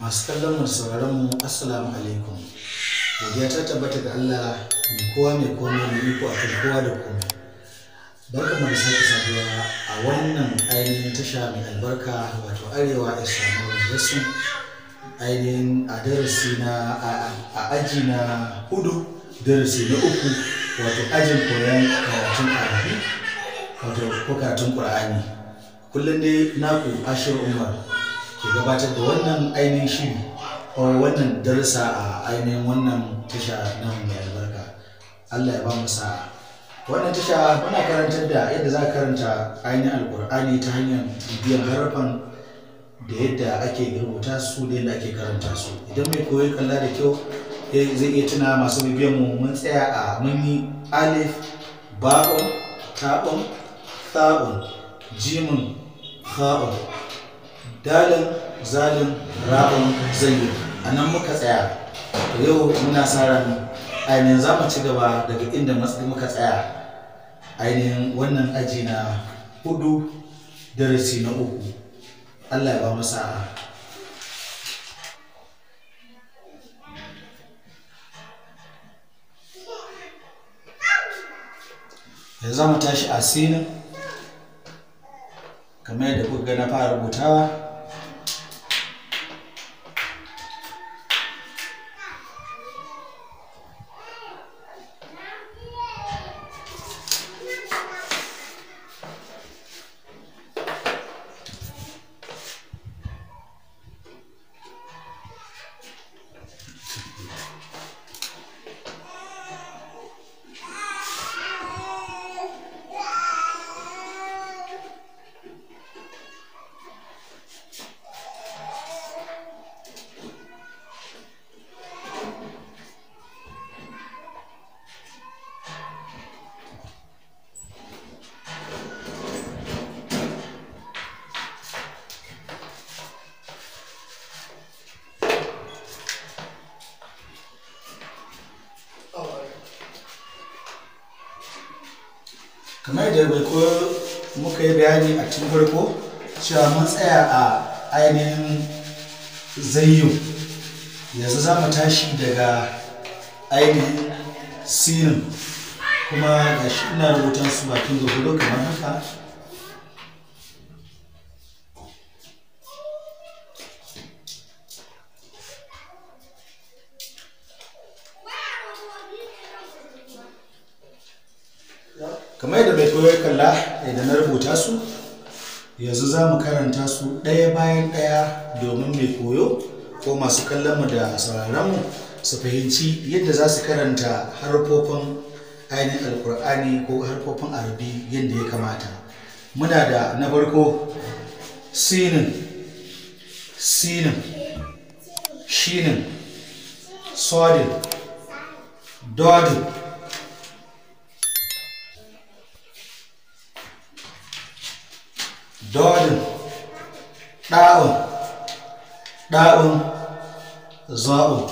masu kallon mu da sauraron mu assalamu alaikum godiya ta tabbata ga Allah mai kowa mai komai mai iko a kan kowa da komai barka mu da sake saduwa a wannan ainihin tasha mai albarka wato arewa islamic lesson ainihin a darasi na a aji na hudu darasi na uku wato ajin koyon karatun arabi wato ko karatun qur'ani kullum dai naku ashir umar ke gabatar da wannan ainihin shiri ko wannan darasa a ainihin wannan tasha na mai albarka Allah ya ba mu sa'a wannan tasha muna karantar da yadda za ka karanta ainihin alkur'ani ta hanyar bibiyan harafan da yadda ake rubuta su da yadda ake karanta su idan mai koyi kalla da kyau zai iya tuna masu bibiyan mu mun tsaya a mun yi alif ba'un ta'un tha'un jimin kha'un dalin zalin ra'un zayyin a nan muka tsaya yau muna sa ran ainihin za mu ci gaba daga inda muka tsaya ainihin wannan aji na hudu darasi na uku allah ya ba mu sa'a yanzu za mu tashi a sinin kamar yadda kuka ga na fara rubutawa kamar da bai ko muka yi bayani a cikin farko cewa mun tsaya a ainihin zayyo yanzu za mu tashi daga ainihin sinin kuma ga shi ina rubutan su bakin gurgudu kamar haka kamar yadda mai koyo kalla idan na rubuta su yanzu za mu karanta su ɗaya bayan ɗaya domin mai koyo ko masu kallon mu da sauraron mu su fahimci yadda za su karanta harfofin ainihin alkur'ani ko harfofin arabi yadda ya kamata muna da na farko sinin sinin shinin sodin dodin dodin ɗa'un ɗa'un za'un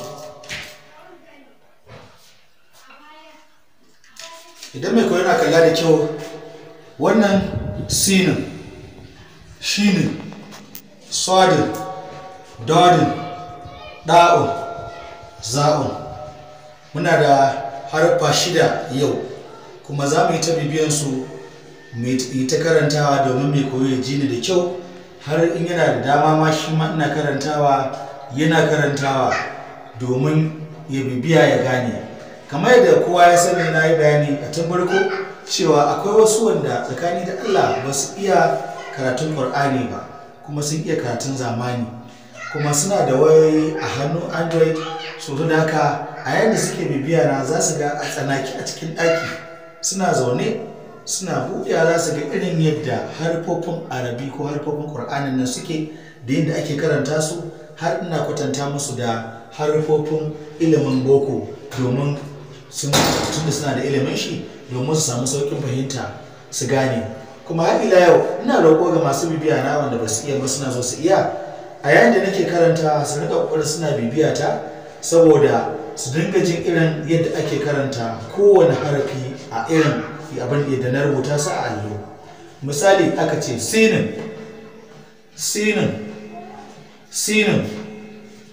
idan mai koyo na kalla da kyau wannan sinin shinin sodin dodin ɗa'un za'un muna da harfa shida yau kuma za mu yi ta bibiyansu yi ta karantawa domin mai koyo ya ji ni da kyau har in yana da dama ma shi ma ina karantawa yana karantawa domin ya bibiya ya gane kamar yadda kowa ya sani na yi bayani a tun farko cewa akwai wasu wanda tsakani da Allah ba su iya karatun Qur'ani ba kuma sun iya karatun zamani kuma suna da wayoyi a hannu Android so da haka a yadda suke bibiya na za su ga a tsanaki a cikin ɗaki suna zaune suna buɗewa za su ga irin yadda harfofin arabi ko harfofin ƙur'anin nan suke da yadda ake karanta su har ina kwatanta musu da harfofin ilimin boko domin sun tunda suna da ilimin shi domin su samu sauƙin fahimta su gane kuma har ila yau ina roƙo ga masu bibiya na wanda ba su iya ba suna so su iya a yayin da nake karanta su rika ƙoƙarin suna bibiya ta saboda su dinga jin irin yadda ake karanta kowane harafi a irin abin da na rubuta su a allo misali aka ce sinin sinin sinin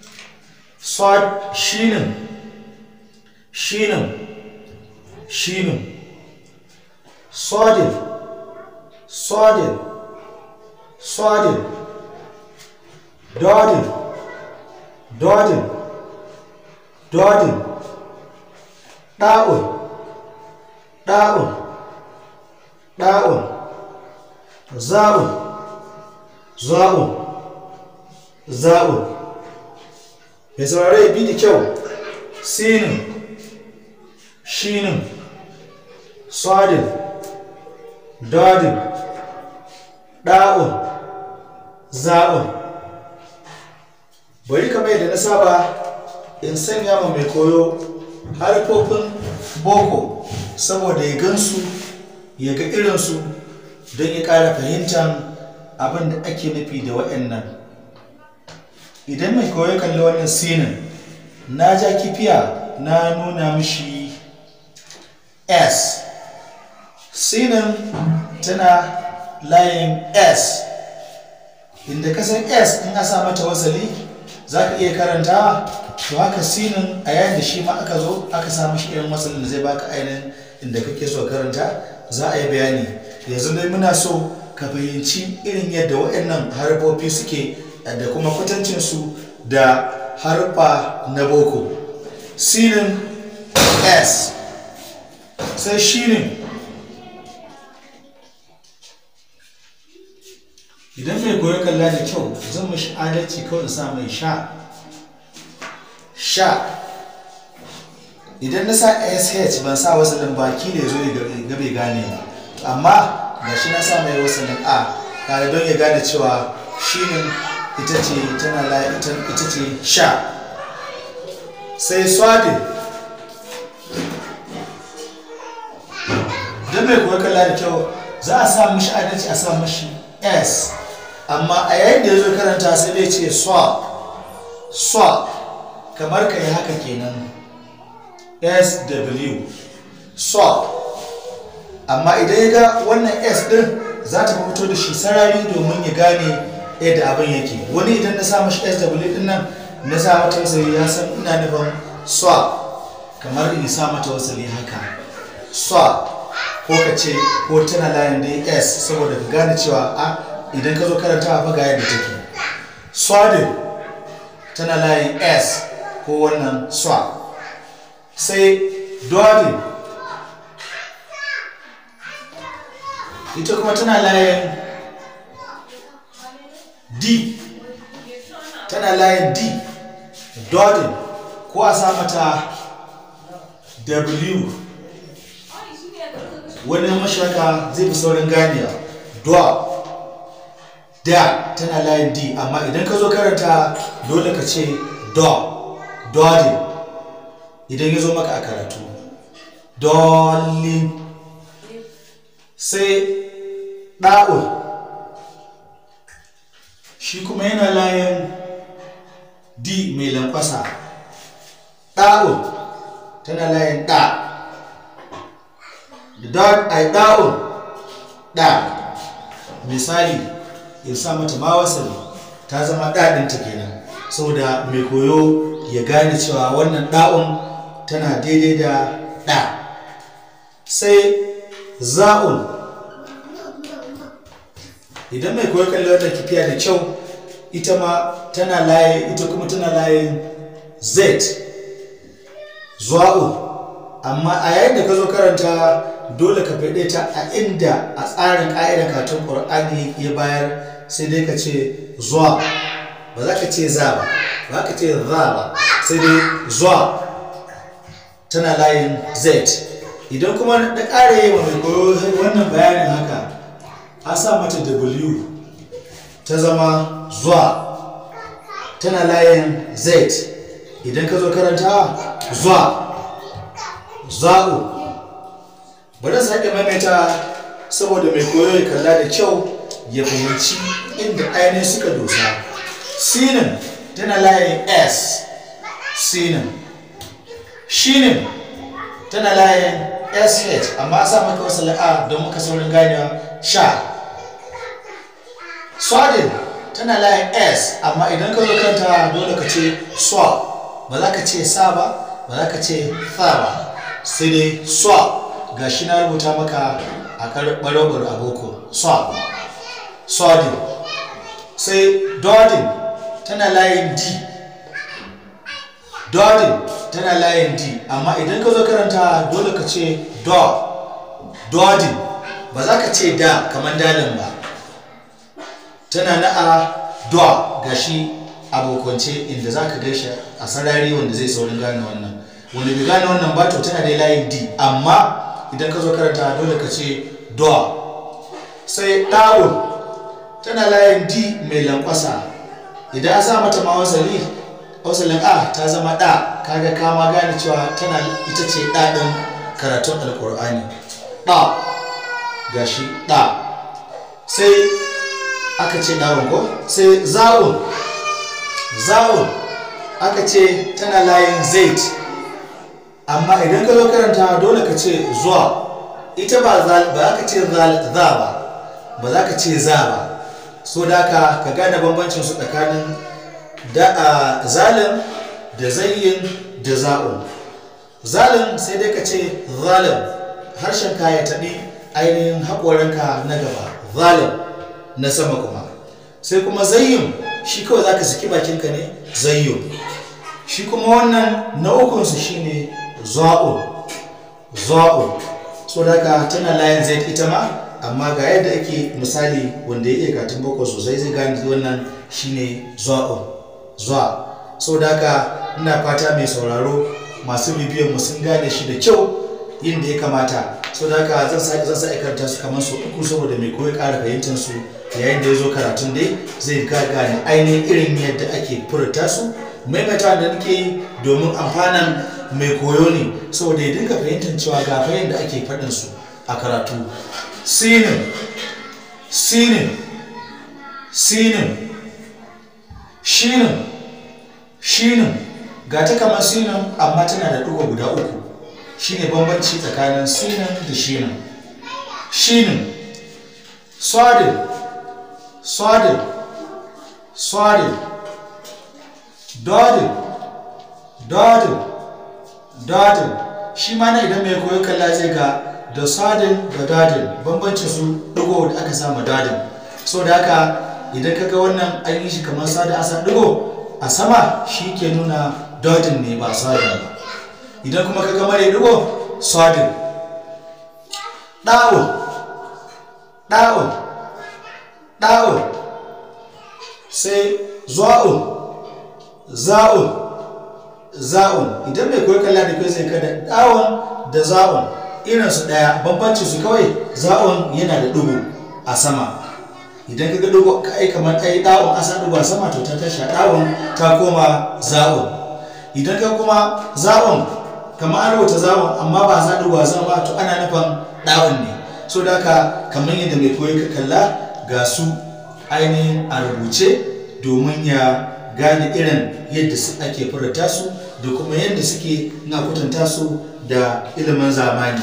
swad shinin shinin shinin sodin sodin sodin dodin dodin dodin ɗa'un ɗa'un ɗa'un za'un za'un za'un mai saurare bi da kyau sinin shinin sodin dodin ɗa'un za'un bari kamar yadda na saba in sanya ma mai koyo harfofin boko saboda ya gansu ya ga irinsu don ya ƙara fahimtar abin da ake nufi da waɗannan idan mai koyo kalli wannan sinin na ja kifiya na nuna mishi s sinin tana layin s inda kasan s in a sa mata wasali za ka iya karanta to haka sinin a yayin da shi ma aka zo aka sa mashi irin wasalin da zai baka ainihin inda kake so karanta za a yi bayani yanzu dai muna so ka fahimci irin yadda waɗannan harfofi suke da kuma kwatancinsu da harfa na boko sinin s sai shinin idan mai koyo kalla da kyau zan mashi adalci kawai sa mai sha sha idan na sa sh ban sa wasalin baki da ya zo ga bai gane ba amma ga shi na sa mai wasalin a tare don ya gane cewa shinin ita ce tana la ita ce sha sai swadin don mai koyo kalla da kyau za a sa mashi adalci a sa mashi s amma a yayin da ya zo karanta sai dai ce swap swap kamar ka yi haka kenan sw swap amma idan ya ga wannan s din za ta fito da shi sarari domin ya gane yadda abin yake wani idan na sa mashi sw din nan na sa mata wasali ya san ina nufin swap kamar in sa mata wasali haka swap ko ka ce ko tana layin da s saboda ka gane cewa a idan ka zo karanta a ga yadda take swadin tana layin s ko wannan swa sai dodin ita kuma tana layin d tana layin d dodin ko a sa mata w wani mashaka zai fi saurin ganewa dwa da tana layin d amma idan ka zo karanta dole ka ce do dodin idan ya zo maka a karatu dolin sai ɗa'ul shi kuma yana layin d mai lankwasa ɗa'ul tana layin ɗa da ai ɗa'ul ɗa misali in sa mata ma wasali ta zama ɗaɗinta kenan saboda mai koyo ya gane cewa wannan ɗa'un tana daidai da ɗa sai za'un idan mai koyo kalli wannan kifiya da kyau ita ma tana laye ita kuma tana layin z za'un amma a yayin da ka zo karanta dole ka faɗe ta a inda a tsarin ƙa'idar katon ƙur'ani ya bayar sai dai ka ce zuwa ba za ka ce za ba ba ka ce za ba sai dai zuwa tana layin z idan kuma na ƙara yi wa mai koyo wannan bayanin haka a sa mata w ta zama zuwa tana layin z idan ka zo karanta zuwa za'u bari sake maimaita saboda mai koyo ya kalla da kyau ya fahimci inda ainihin suka dosa sinin tana layin s sinin shinin tana layin sh amma a sa maka wasu la'a don muka saurin ganewa sha swadin tana layin s amma idan ka zo kanta dole ka ce swa ba za ka ce sa ba ba za ka ce fa ba sai dai swa ga shi na rubuta maka a ɓarobar aboko swa swadin sai dodin tana layin d dodin tana layin d amma idan ka zo karanta dole ka ce do dodin ba za ka ce da kamar dalin ba tana na a do gashi abokance inda za ka gaishe a sarari wanda zai saurin gane wannan wanda bai gane wannan ba to tana da layin d amma idan ka zo karanta dole ka ce do sai ɗa'un tana layin d mai lankwasa idan a sa mata ma wasali wasalin a ta zama ɗa kaga kama gane cewa tana ita ce ɗaɗin karatun alkur'ani ɗa gashi ɗa sai aka ce ɗawon ko sai za'un za'un aka ce tana layin zait amma idan ka zo karanta dole ka ce zuwa ita ba za ka ce za ba ba za ka ce za ba so da ka ka gane bambancin su tsakanin da zalim da zayyin da za'un zalim sai dai ka ce zalim harshen ka ya taɓi ainihin haƙoranka na gaba zalim na sama kuma sai kuma zayyin shi kawai za ka saki bakinka ne zayyin shi kuma wannan na ukunsu shine za'un za'un so da ka tana layin zai ita ma amma ga yadda ake misali wanda ya iya katin boko sosai zai gane wannan shine za'un za so da ka ina fata mai sauraro masu bibiyan mu sun gane shi da kyau yin da ya kamata so da ka zan sa zan sa karanta su kamar su uku saboda mai koyi ƙara fahimtar su yayin da ya zo karatun dai zai gane ainihin irin yadda ake furta su maimaita da nake yi domin amfanan mai koyo ne saboda ya dinga fahimtar cewa ga fahimta da ake faɗin su a karatu sinin sinin sinin shinin shinin ga ta kamar sinin amma tana da ɗigo guda uku shine bambanci tsakanin sinin da shinin shinin swadin swadin swadin dodin dodin dodin shi ma na idan mai koyo kalla zai ga da swadin da dodin bambancin su ɗigo da aka sama dodin so da haka idan ka ga wannan an yi shi kamar sada asa ɗigo a sama shi ke nuna dodin ne ba swadin ba idan kuma ka ga mare ɗigo swadin ɗa'un ɗa'un ɗa'un sai zuwa'un za'un za'un idan mai koyi kalla da kai zai kada ɗa'un da za'un irinsu ɗaya bambanci su kawai za'un yana da ɗigo a sama idan ka ga ɗigo ka ai kamar ai ɗa'un asa ɗigo a sama to ta tashi ɗa'un ta koma za'un idan ka kuma za'un kamar an rubuta za'un amma ba za ɗigo a sama ba to ana nufin ɗa'un ne so da haka kamar yadda mai koyi ka kalla ga su ainihin a rubuce domin ya gane irin yadda ake furta su da kuma yadda suke na kwatanta su da ilimin zamani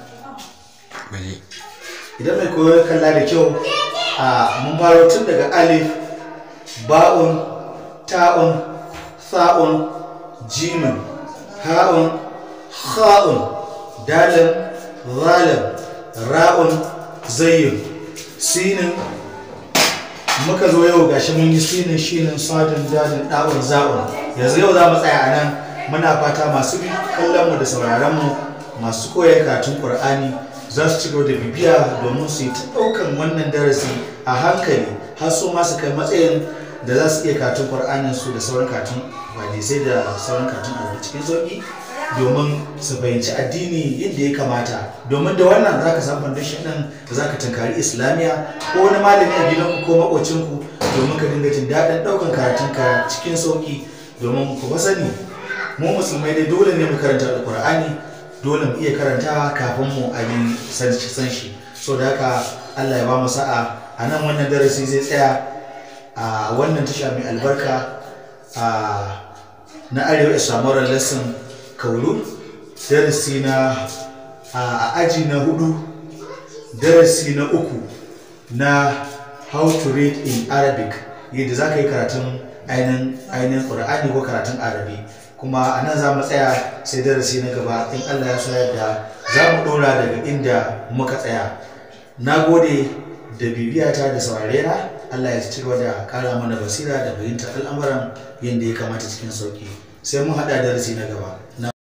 idan mai koyo kalla da kyau a mun baro tun daga alif ba'un ta'un sa'un jimin ha'un ha'un dalin zalim ra'un zayyin sinin muka zo yau gashi mun yi sinin shinin sadin dadin ɗa'un za'un yanzu yau za mu tsaya a nan muna fata masu kallon mu da sauraron mu masu koyar karatun qur'ani za su ci gaba da bibiya domin su yi ta ɗaukan wannan darasi a hankali har su ma su kai matsayin da za su iya karatun qur'anin su da sauran karatun hadisai da sauran karatun a cikin sauki domin su fahimci addini yadda ya kamata domin da wannan za ka samu foundation ɗin da za ka tunkari islamiyya ko wani malami a gidanku ko makocinku domin ka dinga jin daɗin ɗaukan karatunka cikin sauƙi domin ku sani mu musulmai dai dole ne mu karanta alƙur'ani dole mu iya karantawa kafin mu a yi san shi so da haka allah ya ba mu sa'a a nan wannan darasi zai tsaya a wannan tasha mai albarka na arewa islamoran lesson kaulu darasi na a aji na hudu darasi na uku na how to read in arabic yadda za ka yi karatun ainihin ƙur'ani ko karatun arabi kuma a nan za mu tsaya sai darasi na gaba in allah ya so yadda za mu ɗora daga inda muka tsaya na gode da bibiyata da saurarena allah ya ci gaba da kara mana basira da fahimtar al'amuran yadda ya kamata cikin sauki sai mun haɗa darasi na gaba